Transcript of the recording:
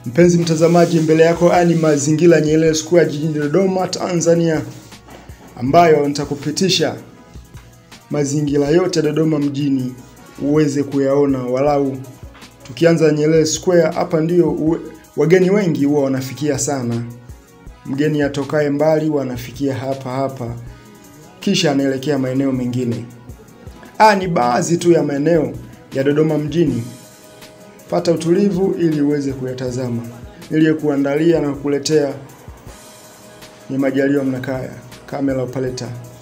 Mpenzi mtazamaji, mbele yako haya ni mazingira Nyerere Square jijini Dodoma, Tanzania, ambayo nitakupitisha mazingira yote Dodoma mjini uweze kuyaona walau. Tukianza Nyerere Square, hapa ndio uwe, wageni wengi huwa wanafikia sana. Mgeni atokaye mbali wanafikia hapa hapa, kisha anaelekea maeneo mengine. Haya ni baadhi tu ya maeneo ya Dodoma mjini. Pata utulivu ili uweze kuyatazama. Niliyekuandalia na kukuletea ni Majaliwa Mnakaya, kamera operator.